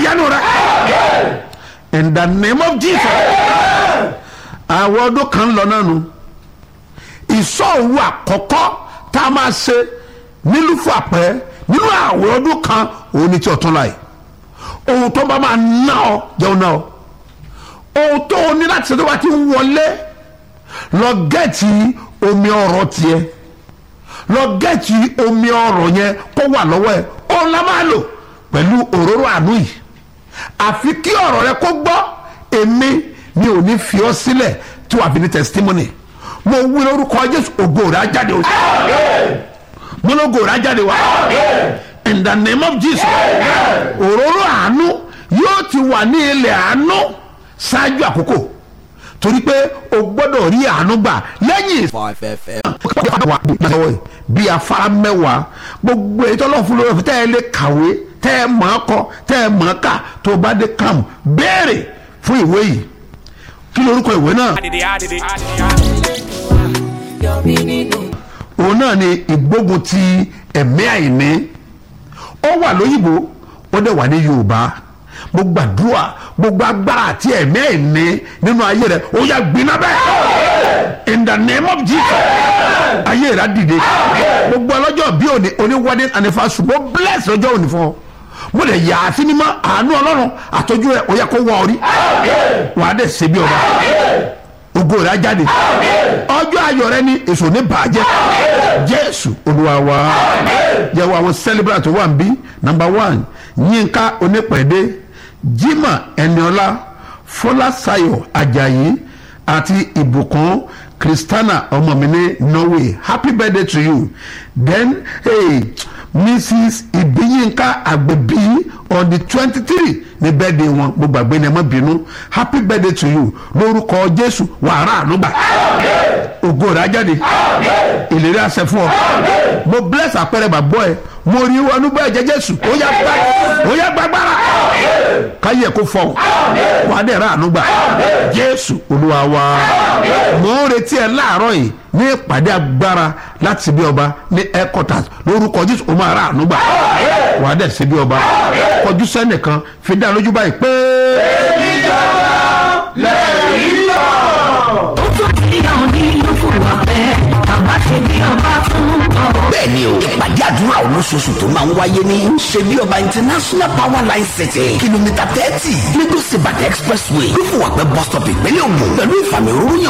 yanu rẹ in the name of jesus àwọn ọdún kan lọ náà nu ìsọ̀rù àkọ́kọ́ tá a máa ṣe nílùú fún àpẹ́ nínú àwọn ọdún kan òun ni tí ọ̀tún láì ohun tó bá máa ná ọ jẹun náà ohun tó o ní láti ṣe tó bá ti ń wọlé lọ gẹ́ẹ̀tì omi ọ̀rọ̀ tiẹ̀ lọ gẹ́ẹ̀tì omi ọ̀rọ̀ yẹn kó wà lọ́wọ́ ẹ̀ òun la máa lò pẹ̀lú òróró àánú yìí àfi kí ọ̀rọ̀ rẹ kó gbọ́ èmi mi ò ní fi ọ́ sílẹ̀ tí wàá fi ní testimony mo wí lórúkọ jésù ògo rẹ á jáde o mo lógo rẹ á jáde wá in the name of jesus òróró àánú yóò ti wà ní ilẹ̀ àánú ṣáájú àkókò torí pé o gbọ́dọ̀ rí àánú gbà lẹ́yìn Five FM. bí afárá mẹ́wàá gbogbo ètò ọlọ́run fún lórí tẹ́ ẹ lè kàwé tẹ́ ẹ mọ̀ ọ́ kọ tẹ́ ẹ mọ̀ ọ́ kà tó o bá dé kàm béèrè fún ìwé yìí kí lorúkọ ìwé náà òun náà ni ìgbógun ti ẹ̀mí àìní ó wà lóyìnbó ó dẹ̀ wà ní yorùbá mo gbàdúrà gbogbo agbára àti ẹ̀mí àìní nínú ayé rẹ ó yà gbiná bẹ́ẹ̀ in the name of jesus ayé rẹ á dìde gbogbo ọlọ́jọ́ bí òní oní wedding anniversary mo bless ọjọ́ òní fún ọ mo lè yà á sí mímọ́ àánú ọlọ́run àtọ́jú rẹ ó yẹ kó wọ orí wàá dẹ̀ ṣe bí ọba ògo rẹ á jáde ọjọ́ ayọ̀ rẹ ní èso ní bàjẹ́ jésù olúwa wa yẹwò àwọn celebrant tó wà ń bí number one yínká onípẹ̀dé jimá ẹniọlá fọláṣayọ ajayi àti ìbùkún kristana ọmọ mi ní norway happy birthday to you then hey, mrs ibiyinka agbebi on the twenty three ní birthday wọn mo gbàgbé ní ẹ má bínú happy birthday to you lórúkọ jésù wàrà ànúgbà ògo rẹ̀ á jáde ìlérí àṣẹ fún ọ mo bless àpẹẹrẹ bàbọ ẹ mo rí wọnú bẹ́ẹ̀ jẹ́ jésù ó yá gbá ó yá gbàgbára káyé kó fọ wà á dẹ̀ rà ànúgbà jésù olúwa wa mo ń retí ẹ láàárọ̀ yìí ní ìpàdé agbára láti bí ọba ní headquarters lórúkọ jésù ó máa rà ànúgbà wà á dẹ̀ sí bí ọba kọjú sẹ́nìkan fi dá lójú báyìí pé. ó tún ti hàn nínú fún wa bẹ́ẹ̀ bàbá ṣe bí ọba fún ọ. bẹ́ẹ̀ ni o ìpàdé àdúrà olóṣooṣù tó máa ń wáyé ní ṣebí ọba international power line city kìlómítà thirty lagos ibadan expressway lófùwàpẹ́ bus stop ìpínlẹ̀ ògùn pẹ̀lú ìfàmì òróró yàn